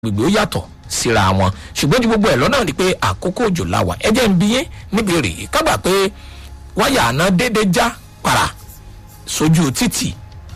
gbogbo ó yàtọ̀ síra wọn ṣùgbọ́n ju gbogbo ẹ̀ lọ́nà ni pé àkókò òjò la wà ẹjẹ́ ń bí yín níbi rè kábà pé wáyà àná déédéé já para sójú títì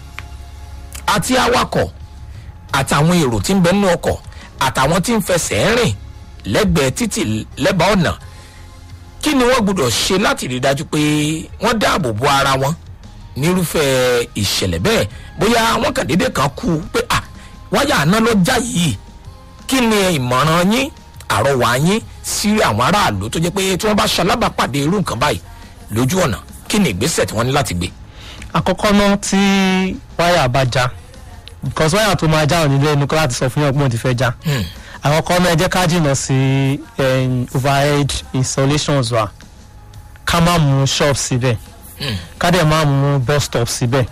àti awakọ̀ àtàwọn èrò tí ń bẹ nínú ọkọ̀ àtàwọn tí ń fẹsẹ̀ rìn lẹ́gbẹ̀ẹ́ títì lẹ́bàá ọ̀nà kí ni wọ́n gbọ́dọ̀ ṣe láti rí i dájú pé wọ́n dáàbò bo ara wọn nírúfẹ́ ìṣẹ̀lẹ̀ bẹ́ẹ̀ bóyá wọ́n kàn déédéé kan kú pé à wáyà àná ló já yìí kí ni ìmọ̀ràn yín àrọwà yín sí àwọn aráàlú tó jẹ́ pé tí wọ́n bá ṣalábàápàdé irú nǹkan báyìí lójú ọ̀nà kí ni ìgbésẹ̀ tí wọ́n ní láti gbé. àkọ́kọ́ náà tí wáyà bá já because wáyà tó máa já ò nílé ẹnu kọ́ láti sọ fún yàn pé wọ́n ti fẹ́ já àkọ́kọ́ náà ẹ jẹ́ ká jìnnà sí em, overhead installations wa ká má mú shop síbẹ̀ ká dẹ̀ má mú bus stop síbẹ̀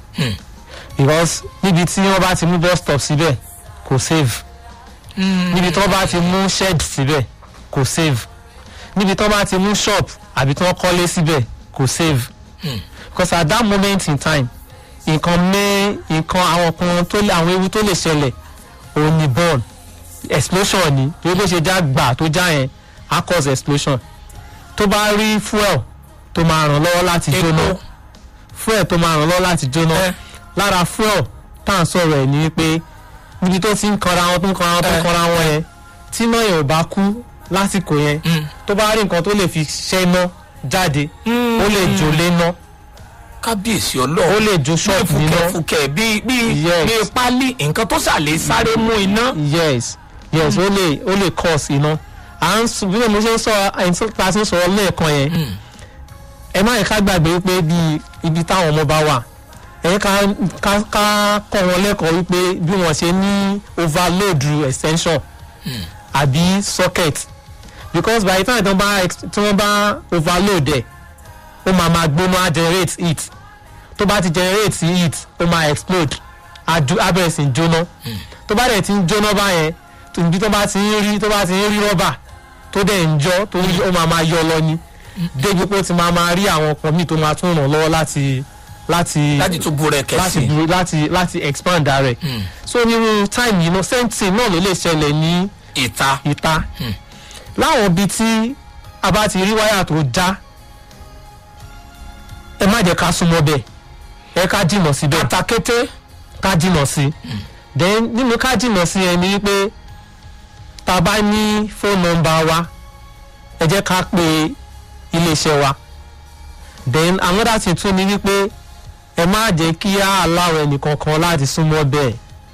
because níbi tí wọ́n bá ti mú bus stop síbẹ̀ kò save níbi tí wọ́n bá ti mú shed síbẹ̀ kò save níbi tí wọ́n bá ti mú shop àbí tí wọ́n kọ́lé síbẹ̀ kò save because at that moment in time nǹkan mẹ́ nǹkan àwọn kan tó lè àwọn ewu tó lè ṣẹlẹ̀ òun ni burn explosion ni bí ó ṣe já gbà tó já yẹn á cause explosion tó bá rí fuel tó máa ràn lọ́wọ́ láti jóná Epo. fuel tó máa ràn lọ́wọ́ láti jóná Eh. lára fuel tá à ń sọ̀rọ̀ ẹ̀ ni pé níbi tó ti ń kanra wọn tó ń kanra wọn tó ń Eh. kanra wọn yẹn tí náà yẹn ò bá kú lásìkò yẹn Mm. tó bá rí nǹkan tó lè fi ṣẹ́ná jáde ó lè jó léná kábíyèsí ó ọlọ́run lè jó bí ṣọ́ọ̀bù níná fùkẹ̀fùkẹ̀ bí bí Yes. bí pálí nǹkan tó sàlẹ̀ sáré mú iná. yes yes ó lè ó lè cause iná à ń sọ bí mo ṣe ń sọ ẹni tó ta sí ń sọ̀rọ̀ lẹ́ẹ̀kan yẹn Mm. ẹ má yẹ ká gbàgbé wípé bí ibi táwọn ọmọ bá wà ẹ ká ká ká kọ́ wọn lẹ́kọ̀ọ́ wípé bí wọ́n ṣe ní overload extension àbí socket because by the time tí wọ́n bá ex- tí wọ́n bá overload ẹ̀ ó máa máa gbóná á generate heat tó bá ti generate heat ó máa explode á ju- á bẹ̀rẹ̀ sí í jóná tó bá dẹ̀ ti ń jóná báyẹn tó ibi tó bá ti ń rí tó bá ti ń rí rọ́bà tó dẹ̀ ń jọ́ tó ń ó máa máa yọ lọ ni débi pé ó ti máa máa rí àwọn ọkọ̀ míì tó máa tún ràn lọ́wọ́ láti láti láti tún bú rẹ láti kẹsì. bu láti láti expand rẹ̀ so nírú time yìí náà same thing náà ló lè ṣẹlẹ̀ ní ìta ìta láwọn ibi tí a bá ti rí wáyà tó já ẹ má jẹ́ ká súnmọ́ bẹ́ẹ̀ ẹ ká jìnnà síbẹ̀ kàtàkété ká jìnnà sí then nínú ká jìnnà sí ẹni wípé tá a bá ní phone number wa ẹ jẹ́ ká pe iléeṣẹ́ wa then another thing tún ni wípé ẹ má jẹ́ kí á aláwọ̀ ẹnìkankan láti súnmọ́ bẹ́ẹ̀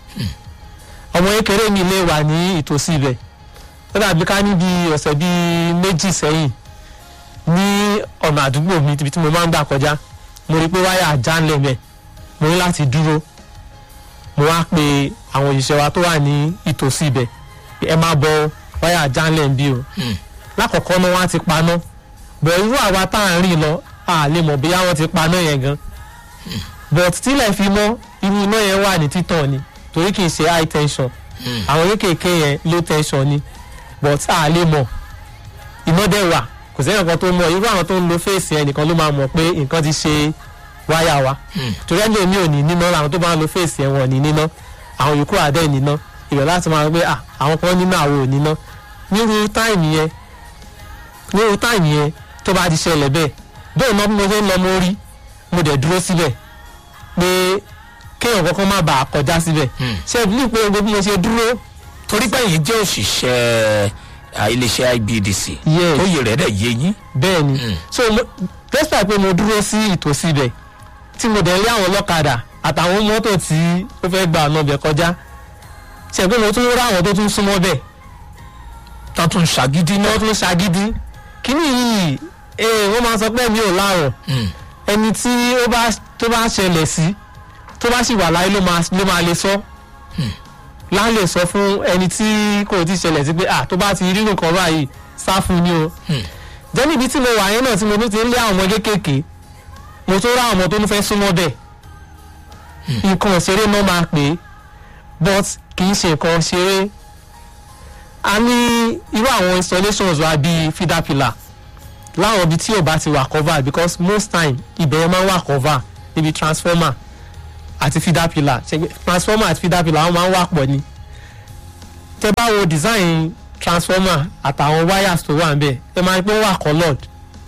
ọmọ kékeré mi lè wà ní ìtòsí ibẹ̀ ó dàbí ká níbi ọ̀sẹ̀ bíi méjì sẹ́yìn ní ọ̀nà àdúgbò mi ibi tí mo máa ń gbà kọjá mo rí i pé wáyà já ńlẹ̀ mẹ́ mo ní láti dúró mo wá pe àwọn òṣìṣẹ́ wa tó wà ní ìtòsí ibẹ̀ pé ẹ má bọ wáyà já ńlẹ̀ ń bí o lákọ̀ọ́kọ́ náà wọ́n á ti paná bọ̀ irú àwa tá à ń rìn lọ a lè mọ̀ bóyá wọ́n ti paná yẹn gan but tílẹ̀ fi mọ́ irú iná yẹn wà ní títàn ni torí kì í ṣe high tension àwọn kéékèèké yẹn low tension ni but a lè mọ̀ iná dẹ̀ wà kò sẹ́yìn kan tó mọ̀ irú àwọn tó ń lo fèsì yẹn nìkan ló máa mọ̀ pé nǹkan ti ṣe wáyà wa torí ẹni mi ò ní níná àwọn tó bá ń lo fèsì yẹn wọ́n ní níná àwọn yòókù àdẹ́ níná ìrọ̀ láti máa gbé ah àwọn kan níná àwọn ò níná nírú táìmì yẹn nírú táìmì yẹn tó bá ti ṣẹlẹ̀ bẹ́ẹ̀ bẹ́ẹ̀ náà bí mo ṣe ń lọ mo rí mo dẹ̀ dúró síbẹ̀ pé kéèyàn kankan má bàa kọjá síbẹ̀ ṣé ẹ bí pé gbogbo bí mo ṣe dúró torí pé yìí jẹ́ òṣìṣẹ́ à, iléeṣẹ́ ibdc Yes. tó yẹ rẹ̀ dẹ̀ yé yín. bẹ́ẹ̀ ni so mo- despite pé mo dúró sí ìtòsí ibẹ̀ tí mo dẹ̀ rí àwọn ọlọ́kadà àtàwọn mọ́tò tí ó fẹ́ gba ọ̀nà ibẹ̀ kọjá ṣe pé mo tún rí àwọn tó tún súnmọ́ bẹ̀ tán tún ṣàgídí tí náà. wọ́n tún ṣagídí kíní yìí ee wọ́n máa sọ pé mi ò láàrọ̀ Mm. ẹni tí ó bá tó bá ṣẹlẹ̀ sí tó bá sì wà láyé ló máa ló máa lè sọ láà lè sọ fún ẹni tí kò tí ṣẹlẹ̀ sí pé à tó bá ti rí nǹkan báyìí sá fún ni o jẹ́ níbi tí mo wà yẹn náà tí mo tún ti ń lé àwọn ọmọ kéékèèké mo tún rá àwọn ọmọ tó ń fẹ́ súnmọ́ bẹ̀ nǹkan ìṣeré náà máa pè é but kì í ṣe nǹkan ṣeré a ní irú àwọn installations wa bíi feeder pillar láwọn ibi tí ò bá ti wà cover because most time ibẹ̀ yẹn máa ń wà cover níbi transformer àti feeder pillar ṣe pé transformer àti feeder pillar wọ́n máa ń wà pọ̀ ni tẹ bá wo design transformer àtàwọn wires tó wà níbẹ̀ ẹ máa rí pé ó wà coloured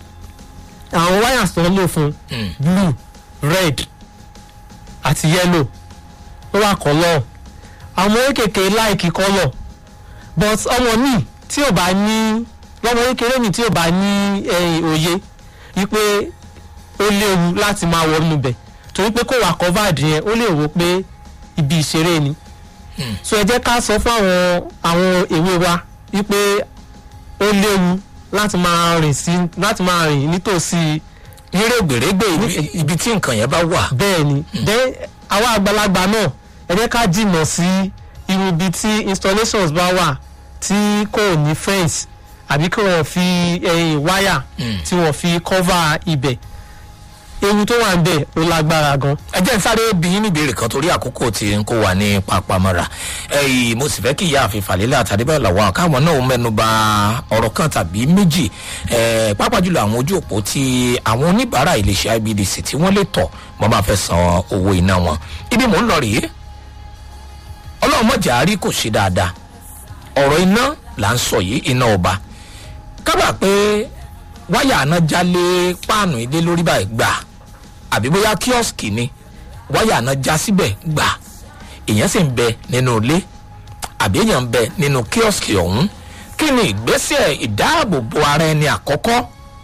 àwọn wires tó ń lò fún Mm. blue red àti yellow ó wà colour àwọn kékeré láìkí colour but ọmọ mi tí ò bá ní lọ́mọ kékeré mi tí ò bá ní eh, òye wípé ó léwu láti máa wọnú bẹ̀ torí pé kò wà covered yẹn ó lè wò pé ibi ìṣeré ni Hmm. so ẹ jẹ́ ká sọ fún àwọn àwọn èwe wa wípé ó léwu láti máa rìn sí láti máa rìn nítòsí nírègbèrègbè ibi- ibi tí nǹkan yẹn bá wà. bẹ́ẹ̀ ni then àwa àgbàlagbà náà ẹ jẹ́ ká jìnnà sí irú ibi tí installations bá wà tí kò ní fence àbí kí wọ́n fi ẹ̀yìn wáyà Mm. tí wọ́n fi cover ibẹ̀ ewu tó wà ń bẹ̀ ó lágbára gan. ẹ jẹ́ n sáré bí yín níbèrè kan torí àkókò tí n kó wa ní papamọ́ra ẹ̀yìn mo sì fẹ́ kí ìyá àfin fàlélẹ̀ àtàdébẹ̀ làwọn káwọn náà mẹ́nu ba ọ̀rọ̀ kan tàbí méjì ẹ̀ pàápàá jùlọ àwọn ojú òpó tí àwọn oníbàárà iléeṣẹ́ ibdc tí wọ́n lè tọ̀ wọ́n bá fẹ́ san owó iná wọn ibi mò ń lọ rèé ọlọ́run mọ̀jà rí kò ṣe dáadáa ọ̀rọ̀ iná là ń sọ yìí iná ọba kábà pé wáyà àná jálé páànù ilé lórí báyìí gbà àbí bóyá kíọ́sìkì ni wáyà àná já síbẹ̀ gbà èèyàn sì ń bẹ nínú ilé àbí èèyàn ń bẹ nínú kíọ́sìkì ọ̀hún kí ni ìgbésẹ̀ ìdáàbòbò ara ẹni àkọ́kọ́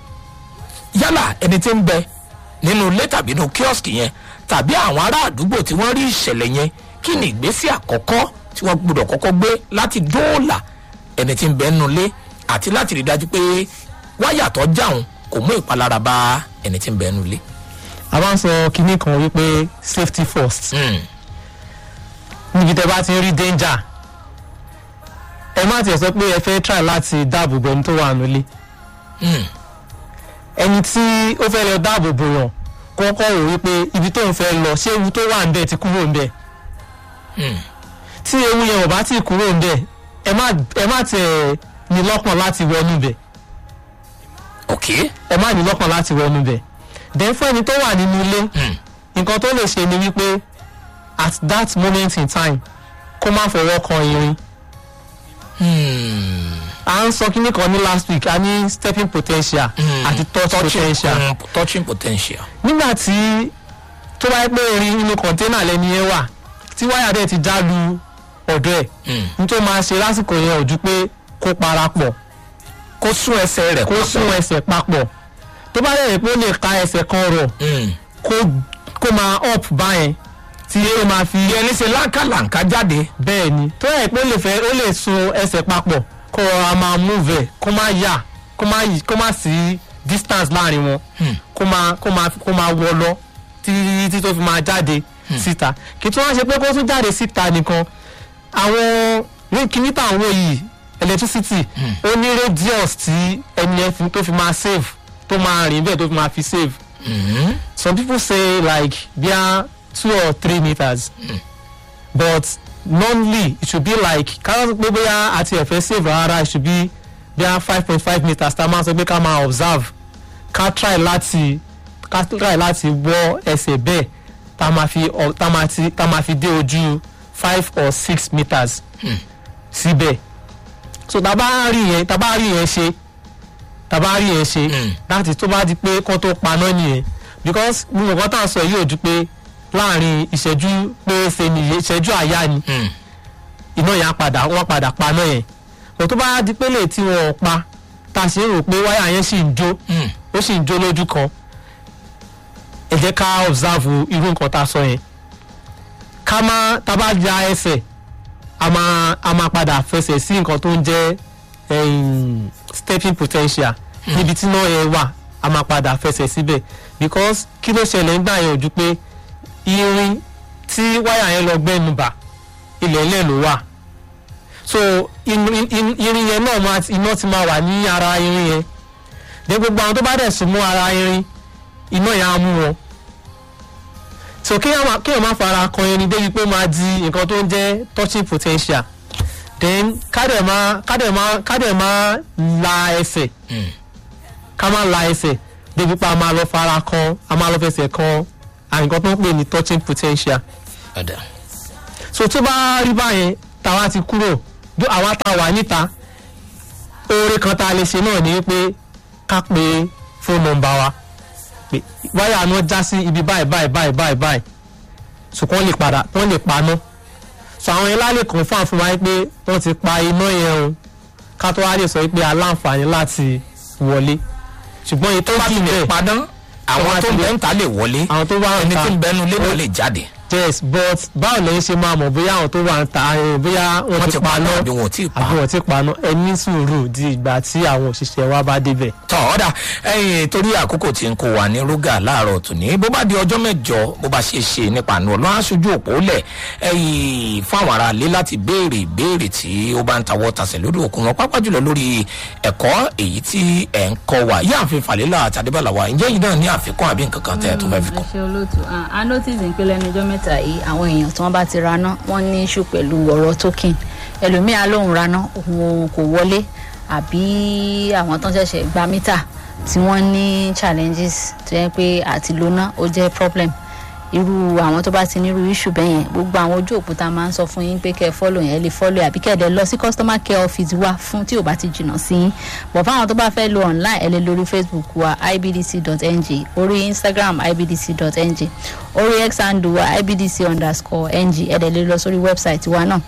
yálà ẹni tí ń bẹ nínú ilé tàbí nínú kíọ́sìkì yẹn tàbí àwọn ará àdúgbò tí wọ́n rí ìṣẹ̀lẹ̀ yẹn kí ni ìgbésẹ̀ àkọ́kọ́ tí wọ́n gbọ́dọ̀ kọ́kọ́ gbé láti dóòlà ẹni tí ń bẹ nínú ilé àti láti rí dájú pé wáyà tó jáun kò mú ìpalára bá ẹni tí ń bẹ nínú ilé. a máa ń sọ kinní kan wípé safety first Mm. níbi tẹ bá ti ń rí danger ẹ má tiẹ̀ sọ pé ẹ fẹ́ try láti dáàbò bo ẹni tó wà nílé Mm. ẹni tí ó fẹ́ lọ dáàbò bò yàn kọ́kọ́ rò wípé ibi tó ń fẹ́ lọ ṣé ewu tó wà ń bẹ̀ ti kúrò ń bẹ̀ Mm. tí ewu yẹn ò bá ti kúrò ń bẹ̀ ẹ má ẹ má tiẹ̀ ní lọ́kàn láti wọnú bẹ̀ ok ẹ má ní lọ́kàn láti wọnú bẹ̀ then fún ẹni tó wà nínú ilé Mm. nǹkan tó lè ṣe ni wípé at that moment in time kó má fọwọ́ kan irin Mm. à ń sọ kíní kan ní last week a ní stepping potential Mm. àti touch potential mm, touching potential. nígbà tí tó bá yẹ pé irin inú kọ̀ńténà lẹ́ni yẹn wà tí wáyà dẹ̀ ti já lu ọ̀dọ̀ ẹ̀ Mm. ní tó máa ṣe lásìkò yẹn ò ju pé kó parapọ̀ kó sún ẹsẹ̀ rẹ̀ kó sún ẹsẹ̀ papọ̀ tó bá dẹ̀ yẹ pé ó lè ka ẹsẹ̀ kan rọ̀ Mm. kó kó máa up báyẹn tí ó máa fi ìyẹn ní ṣe láǹkàlàǹkà jáde. bẹ́ẹ̀ ni tó yẹ pé ó lè fẹ́ ó lè sun ẹsẹ̀ papọ̀ kó a máa move ẹ̀ kó má yà kó má yí kó má sí distance láàrin wọn Hmm. kó máa kó máa kó máa wọ lọ títí títí tó fi máa jáde síta kí tí wọ́n ṣe pé kó tún jáde síta nìkan àwọn ní kíní táwọn wò yìí electricity ó ní radius tí ẹni ẹ fi- tó fi máa save tó máa rìn bẹ́ẹ̀ tó fi máa fi save Mm. some people say like bia two or three meters but normally it should be like ká sọ pé bóyá àti ẹ̀fẹ́ save rárá it should be bia five point five meters tá a máa sọ pé ká máa observe ká try láti ká try láti wọ ẹsẹ̀ bẹ́ẹ̀ tá a máa fi ọ- tá a máa ti tá a máa fi dé ojú five or six meters síbẹ̀ so tá a bá rí yẹn tá a bá rí yẹn ṣe tá a bá rí yẹn ṣe Mm. láti tó bá di pé kán tó paná nìyẹn because gbogbo nǹkan tá à ń sọ yìí ò ju pé láàrin ìṣẹ́jú pérése nìyẹn ìṣẹ́jú àyá ni Mm. iná yẹn á padà wọ́n padà paná yẹn kò tó bá di pé lè tí wọ́n pa tá a sì ń rò pé wáyà yẹn sì ń jó Mm. ó sì ń jó lójú kan ẹ jẹ́ ká observe irú nǹkan tá a sọ yẹn ká má tá a bá ya ẹsẹ̀ a máa a máa padà fẹsẹ̀ sí nǹkan tó ń jẹ́ em, stepping potential níbi tí náà yẹn wà a máa padà fẹsẹ̀ síbẹ̀ because kí ló ṣẹlẹ̀ nígbà yẹn ò ju pé irin tí wáyà yẹn lọ gbẹ́nu bà ilẹ̀ ilẹ̀ ló wà so in- in- in- irin yẹn náà máa iná ti máa wà ní ara irin yẹn de gbogbo àwọn tó bá dẹ̀ sùn mọ́ ara irin iná yẹn á mú wọn so kéèyàn má kéèyàn má fara kan irin débi pé ó máa di nǹkan tó ń jẹ́ touching potential then kádẹ̀ má kádẹ̀ má kádẹ̀ má la ẹsẹ̀ Mm. ká má la ẹsẹ̀ débi pé a máa lọ fara kan a máa lọ fẹsẹ̀ kan àyìnkan tó ń pè ní touching potential Ọ̀dà. so tó bá rí báyẹn táwa ti kúrò dó àwa tá a wà níta oore kan tá a lè ṣe náà ni pé ká pe fóònù nọ́mbà wa pé wáyà náà já sí ibi báyìí báyìí báyìí báyìí báyìí so kí wọ́n lè padà wọ́n lè paná so àwọn yẹn lálẹ́ kan fún àfihàn pé wọ́n ti pa iná yẹn o ká tó wá lè sọ pé aláǹfààní láti wọlé ṣùgbọ́n èyí tó tó bá kì ti í lè bẹ́ẹ̀ padà àwọn bá tó ti ń lè- bẹ́ ń ta lè wọlé àwọn tó bá ń ẹni ta tí ń bẹnu lé náà lè jáde yes but báwo lẹ́yìn ṣe máa mọ̀ bóyá àwọn tó wà ń ta ẹ̀ bóyá wọ́n wọ́n ti ti paná paná àbí wọn ò tí ì pa àbí wọ́n ti paná ẹ ní sùúrù di ìgbà tí àwọn òṣìṣẹ́ wa bá débẹ̀. tọ́ ọ̀dà ẹ̀yìn torí àkókò tí ń kó wa ní rúgà láàárọ̀ tòní bó bá di ọjọ́ mẹ́jọ bó bá ṣe ṣe nípa àánú ọlọ́run aṣojú òpó lẹ̀ ẹ̀yìn fún àwọn ará ilé láti béèrè ìbéèrè tí ó bá ń tawọ́ tasẹ̀ lórí òkun wọn pápá jùlọ lórí ẹ̀kọ́ èyí tí ẹ̀ ń kọ́ wa yáàfin fàlélà àtàdébàlà wa ǹjẹ́ yìí náà ní àfikún àbí nǹkan kan tẹ́ ẹ tó fẹ́ fi ẹ kún. ṣe olóòtú Ah, a notice ń pé lẹ́nu ọjọ́ mẹ́ta yìí àwọn èèyàn tí wọ́n bá ti raná wọ́n ní issue pẹ̀lú ọ̀rọ̀ token ẹlòmíà lòun raná òun kò wọlé àbí àwọn tó ń ṣẹ̀ṣẹ̀ gba mítà tí wọ́n ní challenges tó yẹ pé àti lóná ó jẹ́ problem irú àwọn tó bá ti ní irú issue bẹ́ẹ̀ yẹn gbogbo àwọn ojú òkúta máa ń sọ fún yín pé kẹ́ ẹ follow yẹn ẹ lè follow àbí kẹ́ ẹ dẹ̀ lọ sí customer care office wa fún tí ò bá ti jìnnà sí yín bọ̀ fáwọn tó bá fẹ́ lo online ẹ lè lórí facebook wa ibdc.ng orí instagram ibdc.ng orí x handle wa ibdc underscore ng ẹ dẹ̀ lè lọ sórí website wa náà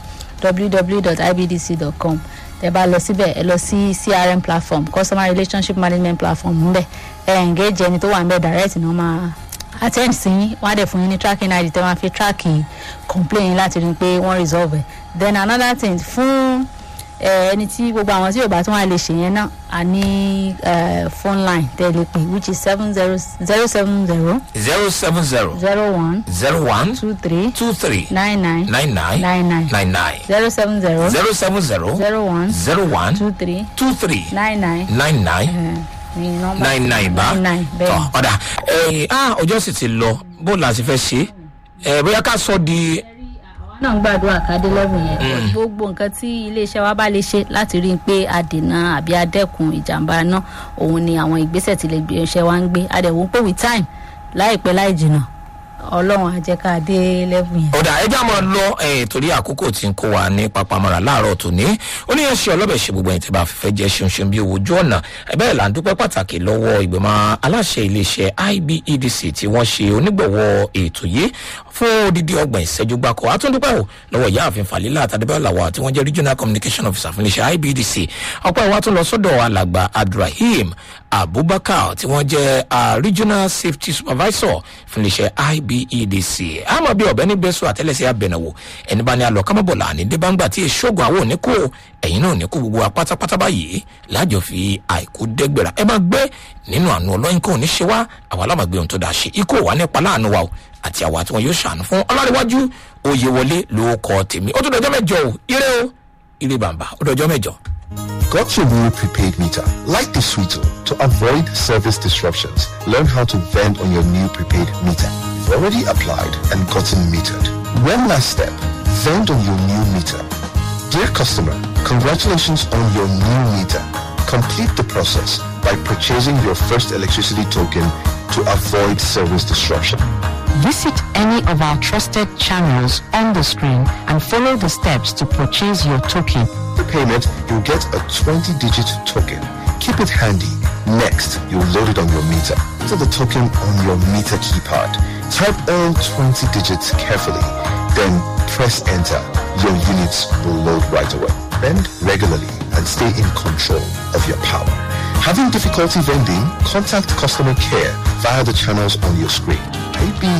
www.ibdc.com tẹ bá lọ síbẹ̀ ẹ lọ sí crm platform customer relationship management platform ńbẹ ẹ engage ẹni tó wà ńbẹ direct ni wọ́n máa attend sí yín wọ́n á dẹ̀ fún yín ní tracking id tẹ́ wọ́n á fi track complain yín láti rí i pé wọ́n resolve ẹ̀ then another thing fún ẹ, ẹni tí gbogbo àwọn tí yorùbá tí wọ́n á lè ṣe yẹn náà a ní ẹ, phone line tẹ́ ẹ lè pè which is seven zero zero seven zero zero seven zero zero one zero one two three two three nine nine nine nine nine nine nine nine zero seven zero zero seven zero zero one zero one two three two three nine nine nine nine ní nọ́mbà nine nine bá nine nine tọ bẹ́ẹ̀ ọ̀dà ẹ̀yìn ah ọjọ́ sì ti lọ bó la sì fẹ́ ṣe é bóyá ká sọ di náà ń gbàdúrà kádé lẹ́bùn yẹn gbogbo nǹkan tí iléeṣẹ́ wa bá lè ṣe láti rí i pé adènà àbí adẹ́kun ìjàmbá náà òun ni àwọn ìgbésẹ̀ tí lè gbé iṣẹ́ wa ń gbé adẹ̀wò pé with time láìpẹ́ láì jìnnà ọlọ́run á jẹ́ ká dé lẹ́bùn yẹn. ọ̀dà ẹja máa lọ ẹ̀yìn torí àkókò tí ń kó wa ní papamọ́ra láàárọ̀ tòní ó ní ẹ̀ṣẹ̀ ọlọ́bẹ̀ ṣe gbogbo ẹ̀yìn tí bá fẹ́ jẹ́ ṣeunṣeun bí owó ojú ọ̀nà ẹ̀bẹ́ là ń dúpẹ́ pàtàkì lọ́wọ́ ìgbìmọ̀ aláṣẹ iléeṣẹ́ ibedc tí wọ́n ṣe onígbọ̀wọ́ ètò yìí fún odidi ọgbọ̀n ìṣẹ́jú gbáko àtúndúpẹ́ ò lọ́wọ́ ìyáàfin falila àtàdébẹ́làwà tí wọ́n jẹ́ regional communication officer fún iléeṣẹ́ ibedc ọ̀pọ̀ ìwà tún lọ sọ́dọ̀ alàgbà abdulrahim abubakar tí wọ́n jẹ́ ah, regional safety supervisor fún iléeṣẹ́ ibedc àmọ́ bí ọ̀bẹ ní bẹ́sù àtẹ́lẹsẹ̀ abẹ̀nàwò ẹni bá ní alọ kámọ́bọ̀là ní débàǹgbà tí èṣogun àwọn òní kò ẹ̀yìn náà ní kó gbogbo wa pátápátá báyìí lájọ fi àìkú dẹ́gbẹ̀rà ẹ máa gbé nínú àánú ọlọ́yin kò ní ṣe wá àwa alámàgbé ohun tó dáa ṣe ikú wà nípa láàánú wa o àti àwa tí wọn yóò ṣàánú fún ọlọ́rẹ̀wájú oyè wọlé ló kọ tèmi ó tún dọjọ́ mẹ́jọ o ire o ire bàbá ó dọjọ́ mẹ́jọ. Got your new prepaid meter? Like the Sweeto to avoid service disruptions. Learn how to vend on your new prepaid meter. You've already applied and gotten metered. One last step. Vend on your new meter. Dear customer, congratulations on your new meter. Complete the process by purchasing your first electricity token to avoid service disruption. Visit any of our trusted channels on the screen and follow the steps to purchase your token. The payment, you'll get a 20-digit token. Keep it handy. Next, you'll load it on your meter. Enter the token on your meter keypad. Type all 20 digits carefully. Then press enter. Your units will load right away. Vend regularly and stay in control of your power. Having difficulty vending? Contact customer care via the channels on your screen. IB